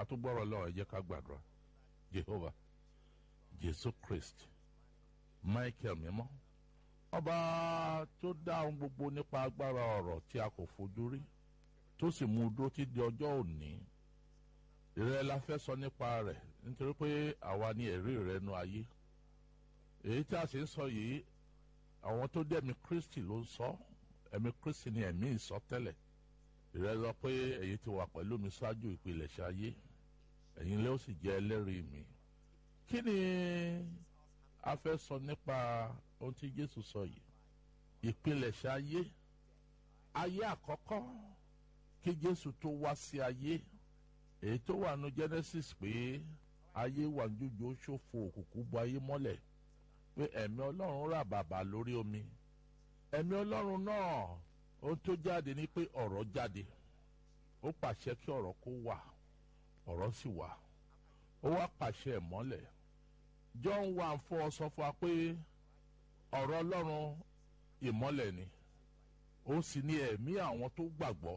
ká tó gbọ́rọ̀ lọ́wọ́ ẹ jẹ́ ká gbàdúrà Jehovah Jésù Christ Michael mímọ́ ọba tó dá ohun gbogbo nípa agbára ọ̀rọ̀ tí a kò fojú rí tó sì mú un dúró tí di ọjọ́ òní ìrẹ́ la fẹ́ sọ nípa rẹ̀ nítorí pé àwa ni ẹ̀rí rẹ̀ nu ayé èyí tí a sì ń sọ yìí àwọn tó dẹ́mi Kristi ló ń sọ ẹ̀mí Kristi ni ẹ̀mí ìsọtẹ́lẹ̀ ìrẹ́ lọ pé èyí ti wà pẹ̀lú mi ṣáájú ìpilẹ̀ṣẹ̀ ayé ẹ̀yin lé ó sì jẹ́ ẹlẹ́rìí mi kí ni a fẹ́ sọ nípa ohun tí Jésù sọ yìí ìpilẹ̀ṣẹ̀ ayé ayé àkọ́kọ́ kí Jésù tó wá sí ayé èyí tó wà nù Genesis pé ayé wà jújù ṣòfò òkùnkùn bu ayé mọ́lẹ̀ pé ẹ̀mí Ọlọ́run rà bàbà lórí omi ẹ̀mí Ọlọ́run náà ohun tó jáde ni pé ọ̀rọ̀ jáde ó pàṣẹ kí ọ̀rọ̀ kó wà ọ̀rọ̀ sì wà ó wá pàṣẹ ìmọ́lẹ̀ John one four sọ fún wa pé ọ̀rọ̀ Ọlọ́run ìmọ́lẹ̀ ni ó sì ní ẹ̀mí àwọn tó gbàgbọ́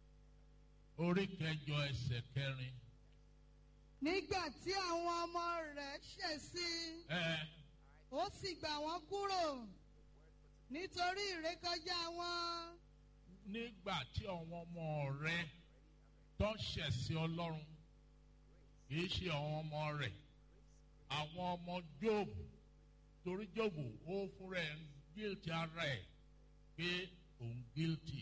orí kẹjọ ẹsẹ̀ kẹrin. nígbà tí àwọn ọmọ rẹ̀ ṣẹ̀ sí i ẹ ó sì gbà wọ́n kúrò nítorí ìrékọjá wọn nígbà tí àwọn ọmọ rẹ̀ tó ṣẹ̀ sí Ọlọ́run kìí ṣe àwọn ọmọ rẹ̀ àwọn ọmọ Jóòbù torí Jóòbù ó fúnra ẹ̀ ń guilty ara ẹ̀ pé òun guilty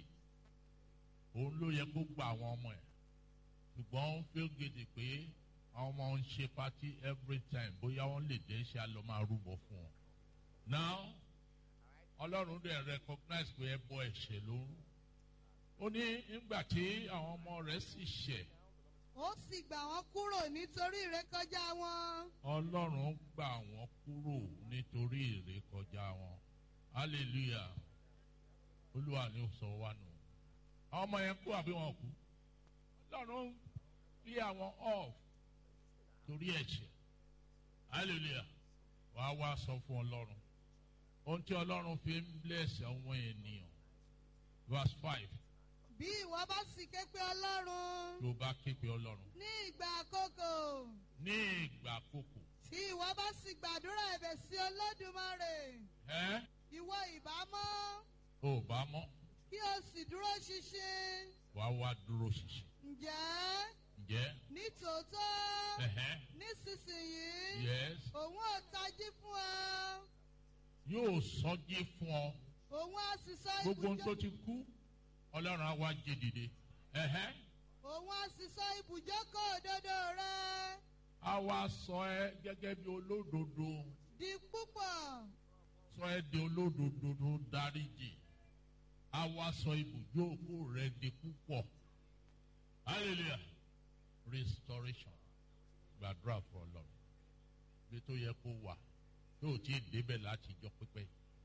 òun ló yẹ kó gba àwọn ọmọ ẹ̀ ṣùgbọ́n ó ń feel guilty pé àwọn ọmọ ń ṣe party every time bóyá wọ́n lè dé ṣe àlọ́ máa rúbọ fún wọn. now ọlọ́run dẹ̀ recognize pé ẹbọ ẹ̀ṣẹ̀ ló ń rú ó ní nígbà tí àwọn ọmọ rẹ̀ sì ṣẹ̀ ó sì gbà wọ́n kúrò nítorí ìrékọjá wọn ọlọ́run gbà wọ́n kúrò nítorí ìrékọjá wọn hallelujah olúwa ni ó sọ wá nù àwọn ọmọ yẹn kú àbí wọn kú ọlọ́run bí àwọn off torí ẹ̀ṣẹ̀ hallelujah wàá wá sọ fún ọlọ́run ohun tí ọlọ́run fi ń bless àwọn ènìyàn verse five bí ìwọ bá sì ké pe ọlọ́run ló bá ké pe ọlọ́run ní ìgbà àkókò ní ìgbà àkókò tí ìwọ bá sì gbàdúrà ẹ̀bẹ̀ sí olódùmarè ẹ ìwọ ìbámọ́ ò bá mọ́ kí o sì dúró ṣinṣin wàá wá dúró ṣinṣin ǹjẹ́ ǹjẹ́ ní tòótọ́ ẹ̀hẹ́n nísinsìnyí yes òun ò tají fún ọ yóò sọjí fún ọ òun á sì sọ gbogbo ohun tó ibùjọ ti kú ọlọ́run á wá jí dìde ẹ̀hẹ́n òun á sì sọ ibùjókòó òdodo rẹ á wá sọ ẹ gẹ́gẹ́ bí olódodo di púpọ̀ sọ ẹ di olódodo tó dáríjì á wá sọ ibùjókòó rẹ di púpọ̀ hallelujah restoration gbàdúrà fún ọlọ́run bí tó yẹ kó wà tó o ti débẹ̀ láti jọ pípẹ́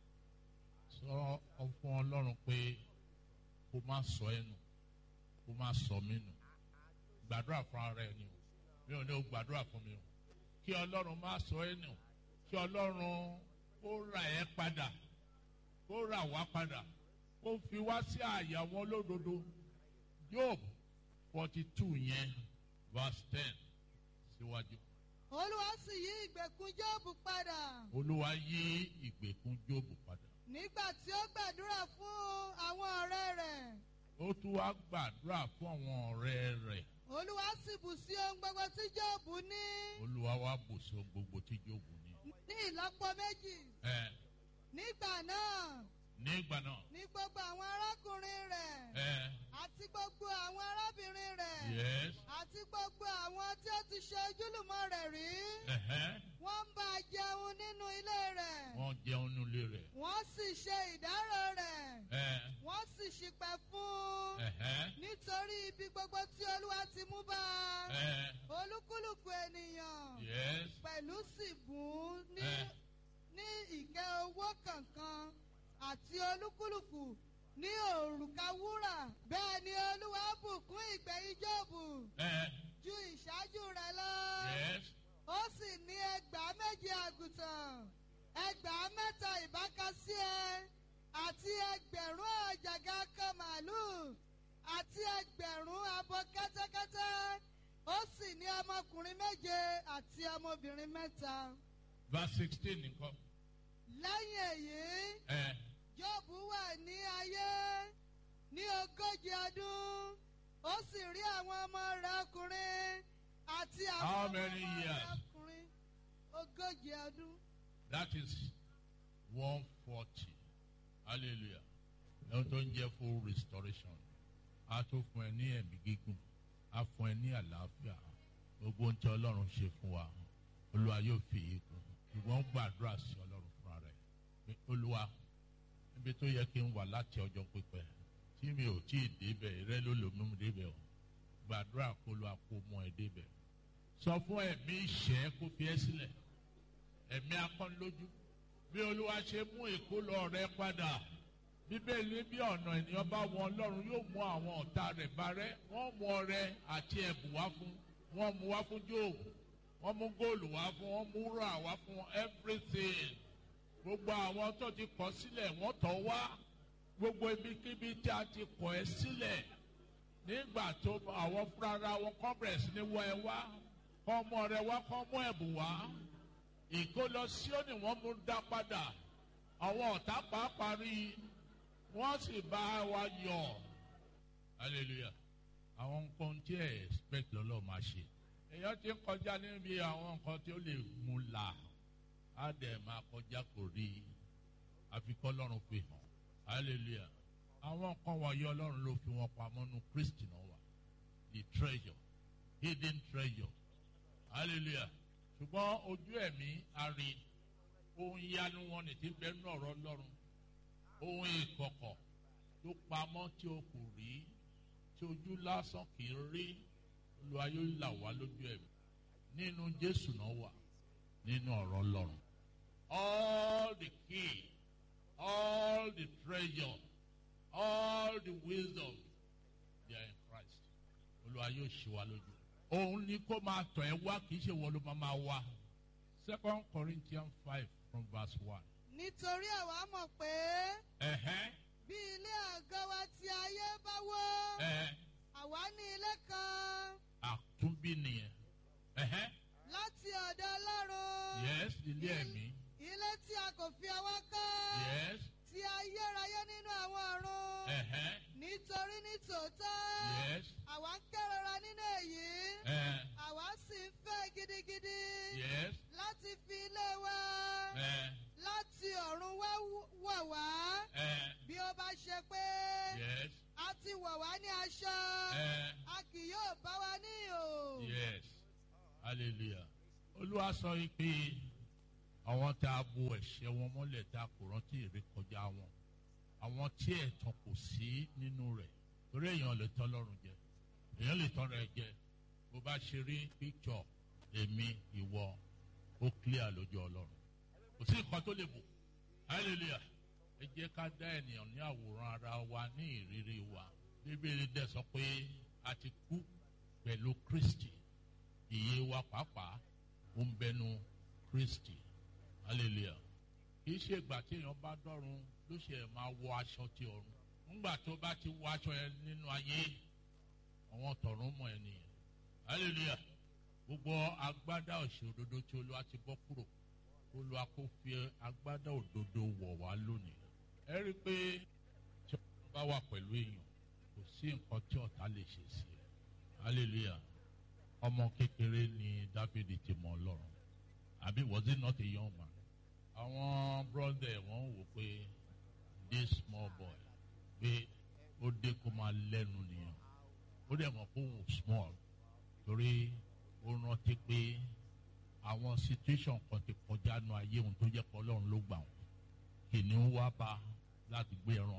sọ fún ọlọ́run pé kó má sọ ẹ nù kó má sọ mí nù gbàdúrà fún ara ẹ ni o mi ò ní o gbàdúrà fún mi o kí ọlọ́run má sọ ẹ nù kí ọlọ́run kó rà ẹ́ padà kó rà wá padà kó fi wá sí àyà wọn lódodo Job forty two yẹn verse ten síwájú. olúwa sì yí ìgbèkùn jóòbù padà olúwa yí ìgbèkùn Jóòbù padà nígbà tí ó gbàdúrà fún àwọn ọ̀rẹ́ rẹ̀ ó tún wá gbàdúrà fún àwọn ọ̀rẹ́ rẹ̀ olúwa sì bù sí ohun gbogbo tí jóòbù ní olúwa wá bùsùn gbogbo tí Jóòbù ní. ní ìlọ́po méjì ẹ nígbà náà nígbà náà ní gbogbo àwọn arákùnrin rẹ̀ ẹ àti gbogbo àwọn arábìnrin rẹ̀ yes àti gbogbo àwọn tí ó ti ṣe ojúlùmọ̀ rẹ̀ rí ẹhẹ́ wọ́n ń bá a jẹun nínú ilé rẹ̀ wọ́n jẹun nílé rẹ̀ wọ́n sì ṣe ìdárò rẹ̀ ẹ wọ́n sì ṣìpẹ̀ fún un ẹhẹ́ nítorí ibi gbogbo tí olúwa ti mú bá a ẹ olúkúlùkù ènìyàn yes pẹ̀lú sì bùn ún ní ẹ ní ìkẹ́ owó kankan àti olúkúlùkù ní òrùka wúrà bẹ́ẹ̀ ni olúwa bùkún ìgbẹ̀yìn Jóòbù ẹ ju ìṣáájú rẹ̀ lọ yes ó sì ní ẹgbàá méje àgùntàn ẹgbàá mẹ́ta ìbákasíẹ àti ẹgbẹ̀rún àjàgà kan màálùú àti ẹgbẹ̀rún abo kẹ́tẹ́kẹ́tẹ́ ó sì ní àti ọmọbìnrin mẹ́ta. verse sixteen nìkan. lẹ́yìn èyí ẹ Jóòbù wà ní ayé ní ogójì ọdún ó sì rí àwọn ọmọ rẹ̀ ọkùnrin àti àwọn How ọmọ many ọmọ rẹ̀ years? ọkùnrin ogójì ọdún. that is one forty hallelujah ẹni tó ń jẹ́ full restoration a tó fún ẹ ní ẹ̀mí gígùn a fún ẹ ní àlàáfíà gbogbo ohun tí ọlọ́run ṣe fún wa olúwa yóò fi èyí kún ṣùgbọ́n gbàdúrà sí ọlọ́run fúnra rẹ̀ pé olúwa níbi tó yẹ kí n wà láti ọjọ́ pípẹ́ tí mi ò tí ì débẹ̀ rẹ ló lò mú mi débẹ̀ o gbàdúrà kó lu àpò mọ́ ẹ débẹ̀ sọ fún ẹ̀mí ìṣẹ́ kó fi ẹ́ sílẹ̀ ẹ̀mí akọ́nilójú bí olúwa ṣe mú ìkólọ rẹ padà bíbélì bí ọ̀nà ènìyàn bá wọn ọlọ́run yóò mú àwọn ọ̀tá rẹ̀ bárẹ́ wọ́n mú ọrẹ àti ẹ̀bùn wá fún wọ́n mú wá fún jóòbù wọ́n mú góòlù wá fún wọ́n mú rà wá fún everything gbogbo àwọn tó ti kọ̀ sílẹ̀ wọ́n tọ̀ wá gbogbo ibikíbi tí a ti kọ̀ ẹ́ sílẹ̀ nígbà tó àwọn fúnra wọn kọ́ bẹ̀rẹ̀ sí ní wọ ẹ wá kọ́ ọmọ rẹ wá kọ́ mú ẹ̀bùn wá ìkólọ síónì wọ́n mú dá padà àwọn ọ̀tá pàápàá rí i wọ́n sì bá wa yọ̀ hallelujah àwọn nǹkan tí ẹ expect lọ́lọ́ máa ṣe èèyàn ti ń kọjá níbi àwọn nǹkan tí ó lè mú la á dẹ̀ máa kọjá kò rí i àfi kọ́ lọ́run fi hàn hallelujah àwọn nǹkan wọ̀nyí ọlọ́run ló fi wọn pamọ́ nu kristi náà wà the treasure hidden treasure hallelujah ṣùgbọ́n ojú ẹ̀mí ari ohun yanu wọn ní ti bẹ́ẹ̀ náà ọ̀rọ̀ lọ́run ohun ìkọ̀kọ̀ tó pamọ́ tí o kò rí tí ojú lásán kì í rí Olúwa yóò là wá lójú ẹ̀mí nínú Jésù náà wà nínú ọ̀rọ̀ lọ́run all the key all the treasure all the wisdom they are in Christ Olúwa yóò ṣí wa lójú òun ni kó máa tọ̀ ẹ́ wá kì í ṣe wọ́n ló máa máa wá. Second Corinthians five from verse one. nítorí àwa mọ̀ pé Ẹ̀hẹ́n bí ilé àgọ́ wa ti ayé bá wó ẹ̀ àwa ní ilé kan àtúnbí nìyẹn. Ẹ̀hẹ́n láti ọ̀dọ̀ Ọlọ́run yes ilé ẹ̀mí ilé tí a kò fi ọwọ́ kọ́ yes tí ayérayé nínú àwọn ọ̀run ẹ̀hẹ́n nítorí ní tòótọ́ yes àwa ń kérora nínú èyí ẹ̀ àwa sì ń fẹ́ gidigidi yes láti fi ilé wa ẹ̀ láti ọ̀run wá wọ̀ wá ẹ̀ bí ó bá ṣe pé yes a ti wọ̀ wá ní aṣọ ẹ̀ a kì yóò bá wa ní ìhò. yes hallelujah. Olúwa sọ yìí pé àwọn tá a bo ẹ̀ṣẹ̀ wọn mọ́lẹ̀ tá a kò rántí ìrékọjá wọn àwọn tí ẹ̀tàn kò sí nínú rẹ̀ torí èèyàn lè tọ́ lọ́rùn jẹ èèyàn lè tọ́ rẹ̀ jẹ bó bá ṣe rí píkṣọ̀ èmi ìwọ ó clear lójú ọlọ́run kò sí nǹkan tó lè bò hallelujah ẹ jẹ́ ká dá ènìyàn ní àwòrán ara wa ní ìrírí wa bíbélì dẹ̀ sọ pé a ti kú pẹ̀lú Kristi ìyè wa pàápàá ó ń bẹnu Kristi hallelujah kì í ṣe ìgbà tí èèyàn bá dọ́run ló ṣe máa wọ aṣọ ti ọ̀run nígbà tó bá ti wọ aṣọ yẹn nínú ayé àwọn tọ̀run mọ̀ ẹ́ nìyẹn hallelujah gbogbo agbádá òṣè òdodo tí olúwa ti bọ́ kúrò olúwa kó fi agbádá òdodo wọ̀ wá lónìí ẹ rí i pé tí ọ̀run bá wà pẹ̀lú èèyàn kò sí nǹkan tí ọ̀tá lè ṣe sí ẹ hallelujah ọmọ kékeré ni dáfídì ti mọ ọlọ́run àbí was it not a young man àwọn brother wọn wò pé this small boy pé ó dé kó máa lẹ́nu nìyẹn ó dẹ̀ mọ̀ pé òun small torí ó rántí pé àwọn situation kan ti kọjá nu ayé òun tó jẹ́ pé ọlọ́run ló gbà wọ́n kìnìún wá bá láti gbé ẹran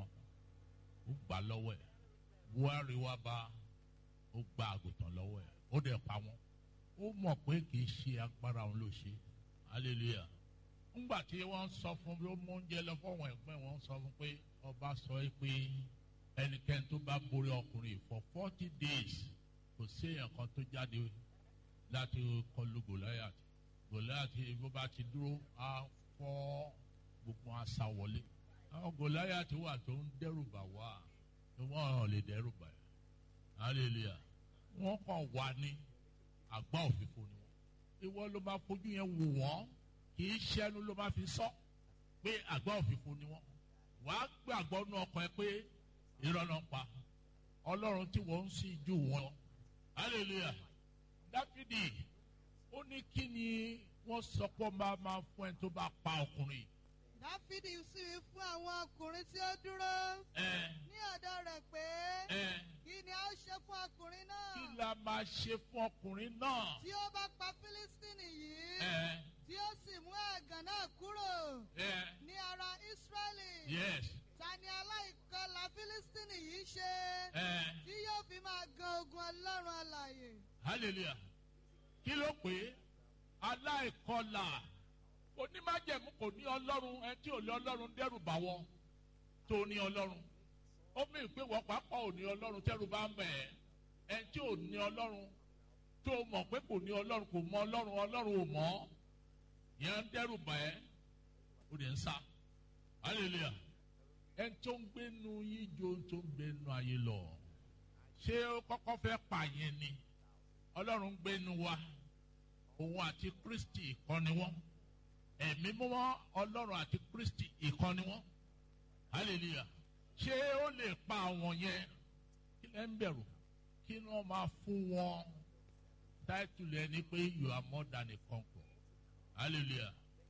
ó gbà lọ́wọ́ ẹ̀ buhari wá bá ó gba àgùntàn lọ́wọ́ ẹ̀ ó dẹ̀ pa wọ́n ó mọ̀ pé kì í ṣe agbára òun ló ṣe hallelujah ńgbà tí wọ́n sọ fún bí ó mú oúnjẹ lọ fọ́wọ́n ẹ̀gbọ́n wọn sọ fún pé ọba sọ pé ẹnikẹ́ni tó bá borí ọkùnrin for forty days kò sí èèyàn kan tó jáde láti kọlu Goliath Goliath bó bá ti dúró á fọ́ gbogbo àṣà wọlé àwọn Goliath wà tó ń dẹ́rù bà wá ni wọ́n lè dẹ́rù bà yẹn hallelujah wọ́n kàn wá ní àgbá òfìfo ni wọ́n ìwọ ló máa fojú yẹn wò wọ́n kì í ṣẹnu ló máa fi sọ pé àgbà òfìfo ni wọ́n wàá gbàgbọ́ nú ọkàn ẹ pé irọ́ náà pa ọlọ́run tí wọ́n ń sìn jù wọ́n hallelujah dáfídì ó ní kí ni wọ́n sọ pé máa máa fún ẹ tó bá pa ọkùnrin dáfídì sì wí fún àwọn ọkùnrin tí ó dúró ẹ ní ọ̀dọ̀ rẹ̀ pé ẹ kí ni a ó ṣe fún ọkùnrin náà kí la máa ṣe fún ọkùnrin náà tí ó bá pa fílístínì yìí ẹ tí ó sì mú ẹ̀gàn náà kúrò ẹ ní ara ísírẹ́lì yes ta ni aláìkọlà fílístínì yìí ṣe ẹ tí yóò fi máa gan ogun ọlọ́run alààyè hallelujah kí ló pé aláìkọlà onímájẹ̀mú kò ní ọlọ́run ẹ tí ò lé ọlọ́run dẹ́rù bá wọ́n tó ní ọlọ́run ó mì pé wọ́n pápá ò ní ọlọ́run tẹ́rù bá ń bẹ̀ ẹ́ ẹ tí ò ní ọlọ́run tó mọ̀ pé kò ní ọlọ́run kò mọ ọlọ́run ọlọ́run ò mọ̀ ọ́ yẹn ń dẹ́rù bá ẹ́ ó lè ń sá hallelujah ẹ tó ń gbénu yín jo tó ń gbénu ayé lọ ṣé ó kọ́kọ́ fẹ́ pààyàn ni ọlọ́run ń gbénu wa òun àti kristi ìkọ́ni wọn ẹ̀mí mímọ́ ọlọ́run àti kristi ìkọ́ni wọn hallelujah ṣé ó lè pa àwọn yẹn kí lẹ́ ń bẹ̀rù kí ni wọ́n máa fún wọn táìtùlù ẹni pé you are more than a conqueror hallelujah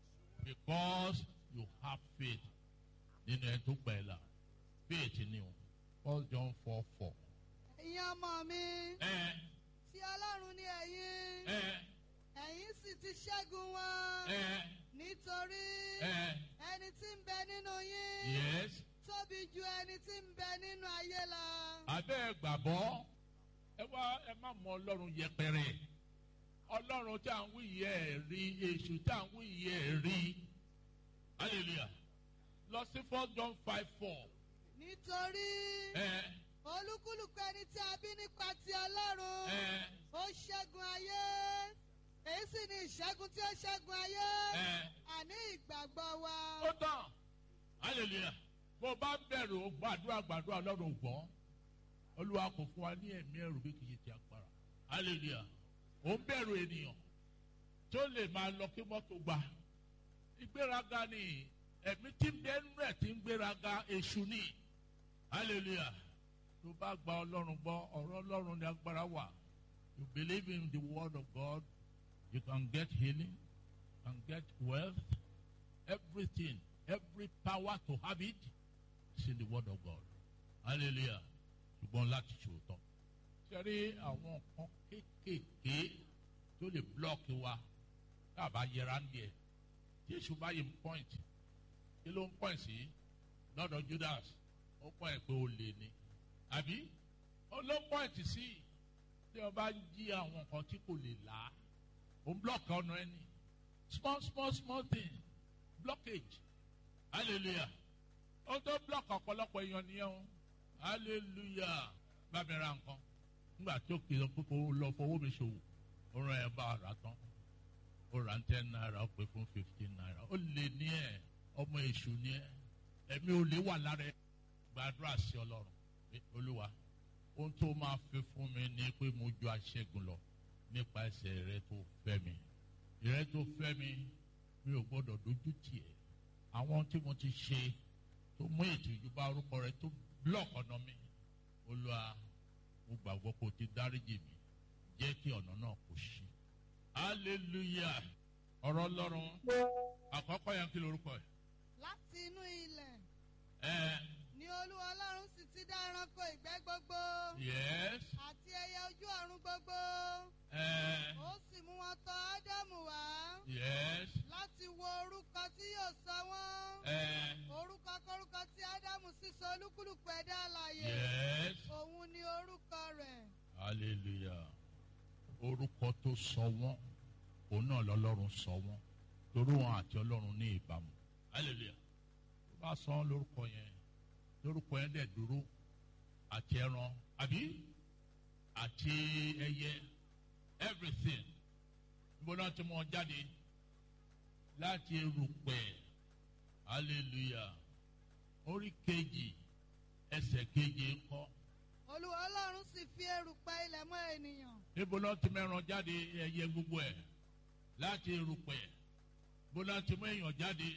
because you have faith nínú ẹni tó pẹ̀ là faith ni o first john four four. ẹ̀yin ọmọ mi ẹ tí ọlọ́run ní ẹ̀yin ẹ ẹ̀yin sì ti ṣẹ́gun wọn ẹ nítorí ẹ ẹni tí ń bẹ nínú yín yes tóbi ju ẹni tí ń bẹ nínú ayé lọ. abẹ́ ẹ gbàgbọ́ ẹ wá ẹ má mọ ọlọ́run yẹpẹrẹ ọlọ́run tí à ń wí yẹ ẹ rí èṣù tí à ń wí yẹ ẹ rí hallelujah lọ sí first john five four nítorí ẹ olúkúlùkù ẹni tí a bí nípa ti ọlọ́run ẹ ó ṣẹ́gun ayé èyí sì ni ìṣẹ́gun tí ó ṣẹ́gun ayé ẹ àní ìgbàgbọ́ wa. ó tán hallelujah bó bá bẹ̀rù ó gbàdúrà gbàdúrà ọlọ́run ò gbọ́ olúwa kò fún wa ní ẹ̀mí ẹ̀rù bí kìí ti agbára hallelujah ó ń bẹ̀rù ènìyàn tó lè máa lọ kí mọ́tò gbà ìgbéraga ni ẹ̀mí tí ń bẹ́ẹ̀ nú ẹ̀ tí ń gbéraga èṣù ni hallelujah tó bá gba ọlọ́run gbọ́ ọ̀rọ̀ ọlọ́run ní agbára wà you believe in the word of God you can get healing can get wealth everything every power to have it is in the word of God hallelujah ṣùgbọ́n láti ṣòótọ́ ṣẹ́rí àwọn nǹkan kéékèèké tó lè blọ́ọ̀kì wa dábàá yẹra ń díẹ̀ tí èṣù bá yẹ point kí ló ń point sí lọ́dọ̀ Judas ó point pé ó lè ní àbí ó ló point sí tí wọ́n bá ń jí àwọn nǹkan tí kò lè là á ó ń blọ́ọ̀kì ọ̀nà ẹni small small small thing blockage hallelujah ó tó blọ́ọ̀kì ọ̀pọ̀lọpọ̀ èèyàn nìyẹn o hallelujah bá mi ra nǹkan nígbà tó kì í lọ pé kó lọ fowó mi ṣòwò ó rán ẹ bá a rà tán ó ra ten naira ó pè fún fifteen naira ó lè ní ẹ ọmọ èṣù ní ẹ ẹ̀mí ò lè wà lára ẹ gbàdúrà sí ọlọ́run pé olúwa ohun tó máa fi fún mi ni pé mo ju aṣẹ́gun lọ nípa ẹsẹ̀ rẹ tó fẹ́ mi rẹ tó fẹ́ mi mi ò gbọ́dọ̀ dojú tì ẹ́ àwọn tí mo ti ṣe tó mú ìtìjú bá orúkọ rẹ tó block ọ̀nà mi olúwa mo gbàgbọ́ kó o ti dáríjì mi jẹ́ kí ọ̀nà náà kó ṣí hallelujah ọ̀rọ̀ ọlọ́run àkọ́kọ́ yẹn kí lorúkọ ẹ̀ láti inú ilẹ̀ ẹ̀ ni olúwa ọlọ́run sì ti dá ẹranko ìgbẹ́ gbogbo yes àti ẹyẹ ojú ọ̀run gbogbo ẹ̀ ó sì mú wọn tọ̀ ádámù wá yes láti wo orúkọ tí yóò sọ wọ́n ẹ̀ orúkọ kórúkọ tí ádámù sì sọ olúkúlùkù ẹ̀dá alààyè yes òun ni orúkọ rẹ̀ hallelujah orúkọ tó sọ wọ́n òun náà lọ́lọ́run sọ wọ́n torí wọn àti ọlọ́run ní ìbámu hallelujah tó bá sọ wọn lórúkọ yẹn lórúkọ yẹn dẹ̀ dúró àti ẹran àbí àti ẹyẹ everything níbo náà ti mú wọn jáde láti erùpẹ̀ hallelujah orí kejì ẹsẹ̀ keje ńkọ́ olúwa ọlọ́run sì fi erùpẹ̀ ilẹ̀ mọ́ ènìyàn níbo náà ti mẹ́ran jáde ẹyẹ gbogbo ẹ̀ láti erùpẹ̀ bó láti mú èèyàn jáde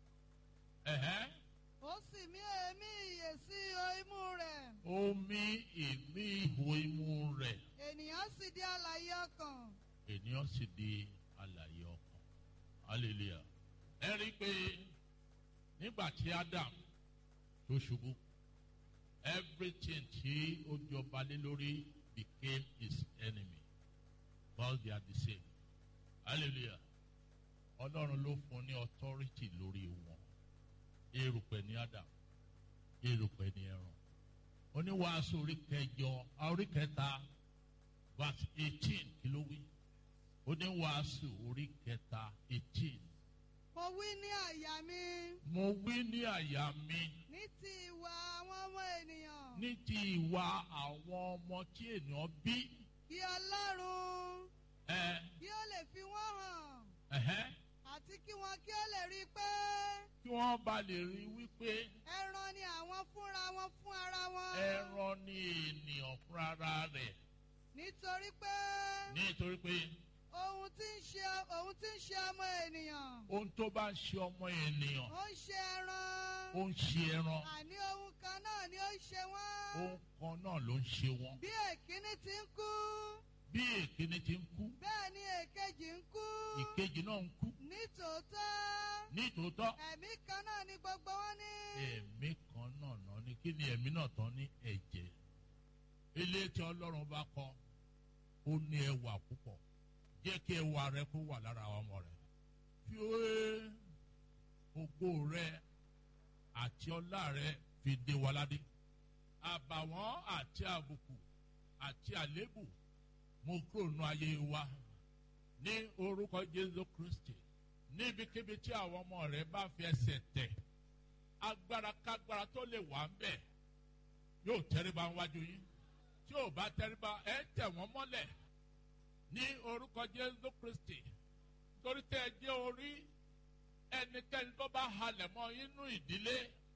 ẹ̀hẹ́ ó sì mí èémí ìyè sí ihò imú rẹ̀ omi ìmí ihò imú rẹ̀ ènìyàn sì di alààyè ọkàn ènìyàn sì di alààyè ọkàn hallelujah ẹ rí i pé nígbà tí Adam tó ṣubú everything tí ó jọba lé lórí became his enemy because they are the same hallelujah ọlọ́run ló fún ní authority lórí wọn erùpẹ̀ ní Adam erùpẹ̀ ní ẹran oníwàásù orí kẹjọ orí kẹta verse eighteen kí ló wí oníwàásù orí kẹta eighteen mo wí ní àyà mi mo wí ní àyà mi ní ti ìwà àwọn ọmọ ènìyàn ní ti ìwà àwọn ọmọ tí ènìyàn bí kí ọlọ́run ẹ kí ó lè fi wọ́n hàn ẹhẹ́ àti kí wọn kí ó lè rí i pé kí wọ́n bá lè rí wípé ẹran ni àwọn fúnra wọn fún ara wọn ẹran ni ènìyàn fúnra rẹ̀ nítorí pé nítorí pé ohun tí ń ṣe ohun tí ń ṣe ọmọ ènìyàn ohun tó bá ń ṣe ọmọ ènìyàn ó ń ṣe ẹran ó ń ṣe ẹran àní ohun kan náà ni ó ń ṣe wọ́n ohun kan náà ló ń ṣe wọn bí èkíní ti ń kú bí èkíní ti ń kú bẹ́ẹ̀ ni èkejì ń kú ìkejì náà ń kú nítòótọ́ nítòótọ́ ẹ̀mí kan náà ni gbogbo wọn ní ẹ̀mí kan náà náà ni kí ni ẹ̀mí náà tán ní ẹ̀jẹ̀ ilé tí ọlọ́run bá kọ́ ó ní ẹwà púpọ̀ jẹ́ kí ẹwà rẹ kó wà lára ọmọ rẹ fi òwe ògo rẹ àti ọlá rẹ fi dé wa ládé àbàwọ́n àti àbùkù àti àlébù mo kúrò nù ayé wa ní orúkọ Jésù Kristi níbikíbi tí àwọn ọmọ rẹ bá fi ẹsẹ̀ tẹ̀ agbára kágbára tó lè wà ń bẹ̀ yóò tẹríba wájú yín tí ò bá tẹríba ẹ tẹ̀ wọ́n mọ́lẹ̀ ní orúkọ Jésù Kristi torí tẹ́ ẹ jẹ́ orí ẹnikẹ́ni tó bá halẹ̀ mọ́ inú ìdílé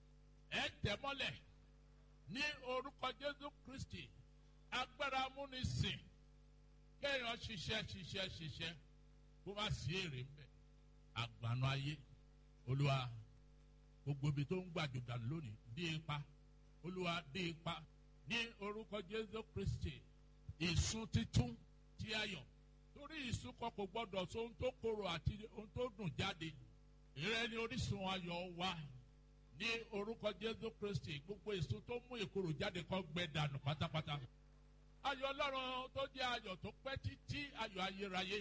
ẹ tẹ̀ mọ́lẹ̀ ní orúkọ Jésù Kristi agbára amúnisìn kéèyàn ṣiṣẹ́ ṣiṣẹ́ ṣiṣẹ́ kó má sí èrè ń bẹ̀ àgbànú ayé olúwa gbogbo ibi tó ń gbàjò dànù lónìí dé ipa olúwa dé ipa ní orúkọ jésù kristi ìsun títún tí ayọ̀ torí ìsun kan kò gbọdọ̀ so ohun tó korò àti ohun tó dùn jáde ìrẹ́ ni orísun ayọ̀ wa ní orúkọ jésù kristi gbogbo ìsun tó mú ìkorò jáde kó gbẹ dànù pátápátá ayọ̀ ọlọ́run tó jẹ́ ayọ̀ tó pẹ́ títí ayọ̀ ayérayé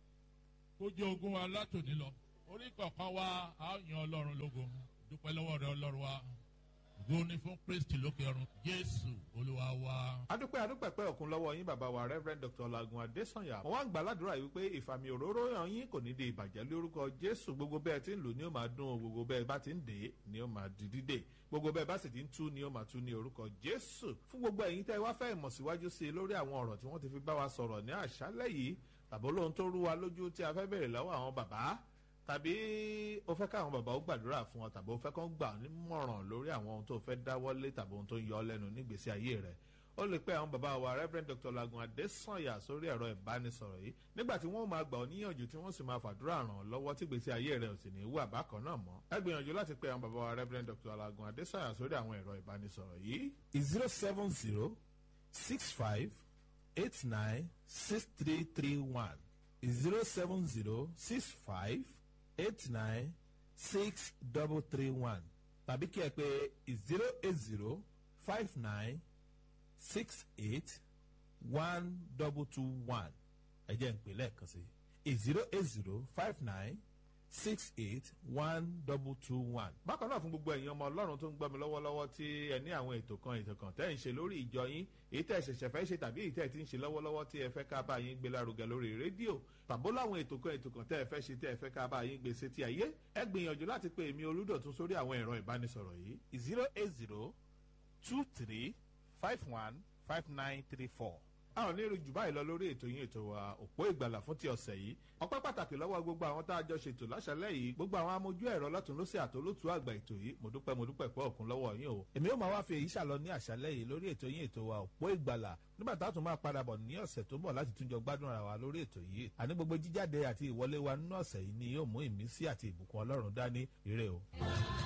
kó jẹ́ ogún wa látòní lọ orí kọ̀ọ̀kan wa a ó yan ọlọ́run lógo dúpẹ́ lọ́wọ́ rẹ ọlọ́run wa ògo ni fún kristi lókè ọ̀run jésù olúwa wa. adúpẹ́ adúpẹ́ pẹ́ òkun lọ́wọ́ yín bàbá wa reverend dr lagun adesanya wọ́n wá ń gbà ládùúrà yìí wípé ìfàmì òróró yàn yín kò ní di ìbàjẹ́ lórúkọ jésù gbogbo bẹ́ẹ̀ tí ń lò ní ó máa dún o gbogbo bẹ́ẹ̀ bá ti ń dè é ní ó máa di dídè gbogbo bẹ́ẹ̀ bá sì ti ń tú ní ó máa tú ní orúkọ jésù fún gbogbo ẹ̀yin tẹ́ wá fẹ́ ìmọ̀ síwájú sí i lórí àwọn ọ̀rọ̀ tí wọ́n ti fi bá wa sọ̀rọ̀ ní àṣálẹ́ yìí tàbí olóhun tó rú wa lójú tí a fẹ́ bèrè lọ́wọ́ àwọn bàbá tàbí o fẹ́ káwọn bàbá ó gbàdúrà fún ọ tàbí o fẹ́ kán gbà ọ́ nímọ̀ràn lórí àwọn ohun tó fẹ́ dáwọ́lé tàbí ohun tó ń yọ ọ́ lẹ́nu nígbèésí ayé rẹ̀ ó lè pẹ́ àwọn bàbá wa reverend dr lagun adesanya sórí ẹ̀rọ ìbánisọ̀rọ̀ yìí nígbà tí wọ́n máa gbà ọ́ níyànjú tí wọ́n sì máa fàdúrà ràn ọ́ lọ́wọ́ tí gbèsè ayé rẹ̀ ò sì ní wà bákan náà mọ́ ẹ gbìyànjú láti pẹ́ àwọn bàbá wa reverend dr lagun adesanya sórí àwọn ẹ̀rọ ìbánisọ̀rọ̀ yìí. zero seven zero six five eight nine six three three one zero seven zero six five eight nine six double three one tàbí kí ẹ pè zero eight zero five nine six eight one double two one ẹ jẹ́ n pè lẹ́ẹ̀kan sí zero eight zero five nine six eight one double two one. bákan náà fún gbogbo ẹ̀yin ọmọ ọlọ́run tó ń gbọ́ mi lọ́wọ́lọ́wọ́ tí ẹ ní àwọn ètò kan ètò kan tẹ́ ẹ̀ ń ṣe lórí ìjọ yín èyí tẹ́ ẹ ṣẹ̀ṣẹ̀ fẹ́ ṣe tàbí èyí tẹ́ ẹ ti ń ṣe lọ́wọ́lọ́wọ́ tí ẹ fẹ́ ká bá yín gbé lárugẹ lórí rédíò tàbó láwọn ètò kan ètò kan tẹ́ ẹ fẹ́ ṣe tẹ́ ẹ fẹ́ ká bá yín gbé sétí ayé ẹ gbìyànjú láti pe èmi olúdọ̀tún sórí àwọn ẹ̀rọ ìbánisọ̀rọ̀ yìí zero eight zero two three five one five nine three four a ò ní rí jù báyìí lọ lórí ètò yín ètò wa òpó ìgbàlà fún ti ọ̀sẹ̀ yìí ọpẹ́ pàtàkì lọ́wọ́ gbogbo àwọn tá a jọ ṣètò láṣálẹ̀ yìí gbogbo àwọn amójú ẹ̀rọ lọ́tún lọ́sẹ̀ àtolótú àgbà ètò yìí mo dúpẹ́ mo dúpẹ́ pẹ́ òkun lọ́wọ́ yín o. èmi ó máa wá fi èyí ṣàlọ ní àṣálẹ́ yìí lórí ètò yín ètò wa òpó ìgbàlà nígbà tá a tún máa padà bọ̀ ní ọ̀sẹ̀ tó ń bọ̀ láti túnjọ gbádùn ara wa lórí ètò yìí àní gbogbo jíjáde àti ìwọlé wa nínú ọ̀sẹ̀ yìí ni yóò mú ìmísí àti ìbùkún ọlọ́run dání ire o.